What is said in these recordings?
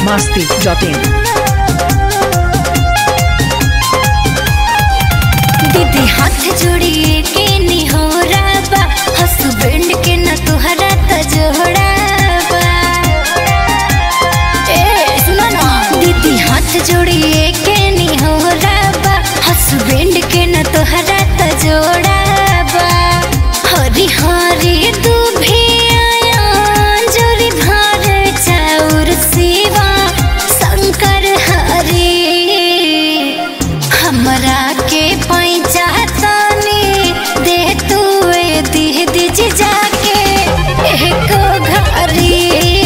masti.in. दीदी हाथ जोड़िए के निहोरा बा हसबैंड के न तुहरा त जोड़ा बा ए सुनो ना दीदी हाथ जोड़िए के निहोरा बा हसबैंड के न तुहरा त जोड़ा बा हरी हरी दुभिया जोरी भार चाउर सेवा शंकर हरी हमरा के पैसा तानी दे तू ए दीह दिज जाके एको घरी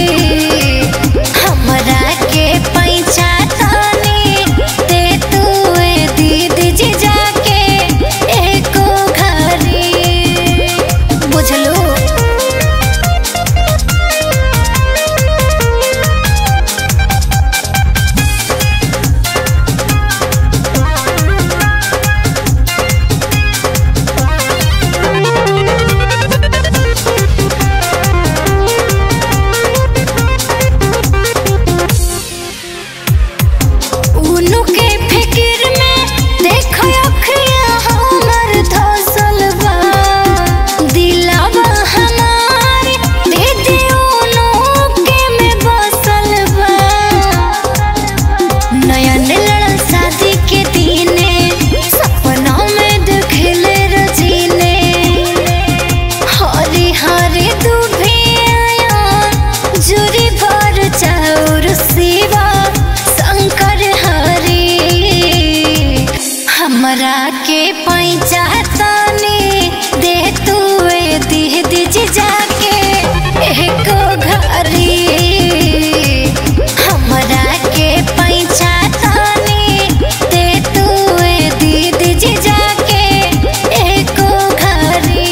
हमरा के पैसा तानी दे तू ए दीह दिज जाके एको घरी बुझलो उनु के फिकिर में देखो अखियां हमर धसल बा दिलवा हमार दीदी उनु के में बसल बा नयन लड़ल शादी के दिने सपना में देखले रजीने हरी हरी दुभिया जुरी भर चाउर सेवा शंकर हरी हमरा के पैसा तानी दे तू ए दीह दिज जाके एको घरी हमरा के पैसा तानी दे तू ए दीह दिज जाके एको घरी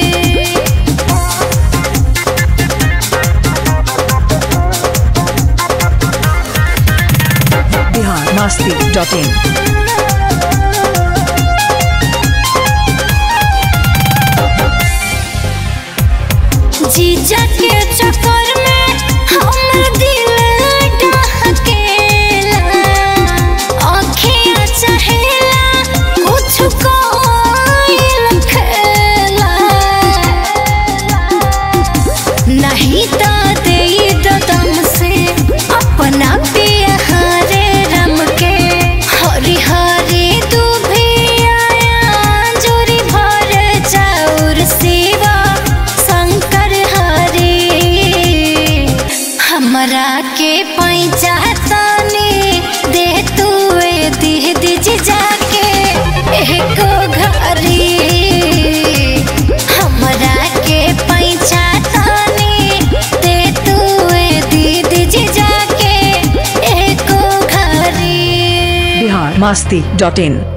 Bihar masti.in. जीजा के चक्कर में हमर दिल डहकेला आँखियाँ चहेला कुछ कोइल खेला नहीं तो दे दम से अपना बिहारे रम के हरी हरी दुभिया जोरी भर चाउर सेवा शंकर हरी हमरा के पैसा तानी दे तू ए दीह दिज जाके एको घरी हमरा के पैसा तानी दे तू ए दीह दिज जाके एको घरी Bihar masti.in.